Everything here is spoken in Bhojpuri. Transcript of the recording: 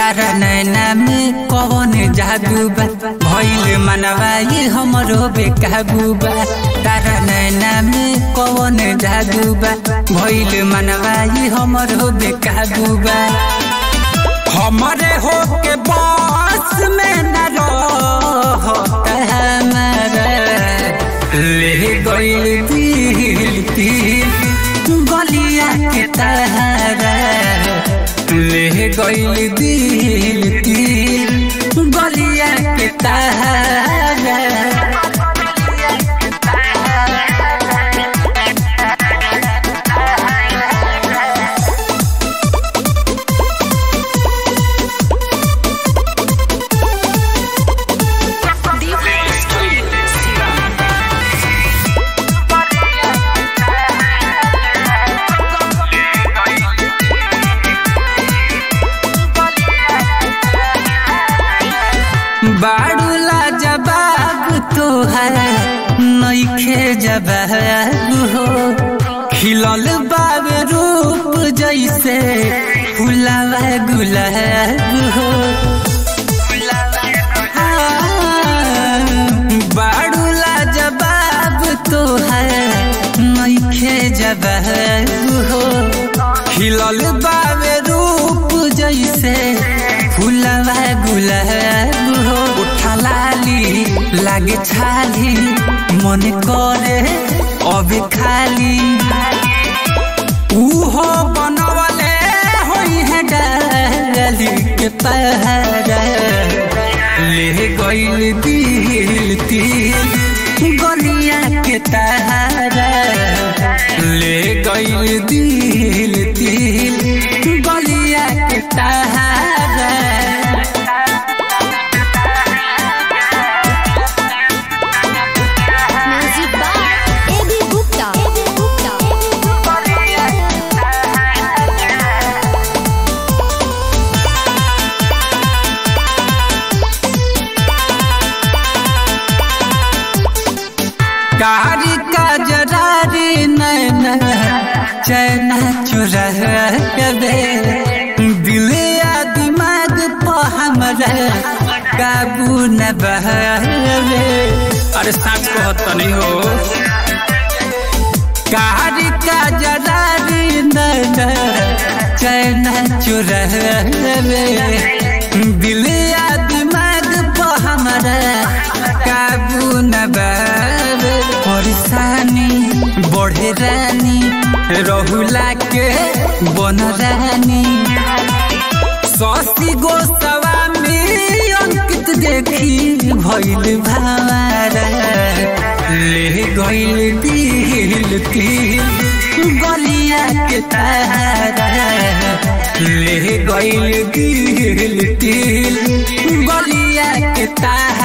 तारा नैना में कौन जादू बा भइल मनवा ये हमरो बेकाबू बा तारा नैना में कौन जादू बा भइल मनवा ये हमरो बेकाबू बा हमरे हो के बस में न रहता हमारा ले गइल दिल दिल गलिया के तारा ले गइल दिल दिल गलिया के तारा बाड़ूला जबाब तोहर नइखे जबाब हो खिलल बाब रूप जैसे फुलावा गुलाब हो बाड़ूला जबाब तोहर नइखे जबाब हो खिलल बाब रूप जैसे फुलवा गुलाब हो उठलाली लागे छाली मन करे अब खाली उहो बनवले होई है डाली के पहरा ले गइल दिल दिल गलिया के तारा ले गइल दिल दिल गलिया के तारा music by AB Gupta AB Gupta कारी का जरारी नैना चैना चुरा दे दिल या दिमाग पर हमरा काबू न बहरे अरे साच कहत नहीं हो कारी का जरारी नैना चैना चुरा दे दिल या दिमाग पर हमरा काबू न बाबे परेशानी बढ़े रानी रहुला के बन रानी ससी गोस्वामी अंकित देखी भइल भावारा ले गइल दिल दिल गलिया के तारा ले गइल दिल दिल गलिया के तारा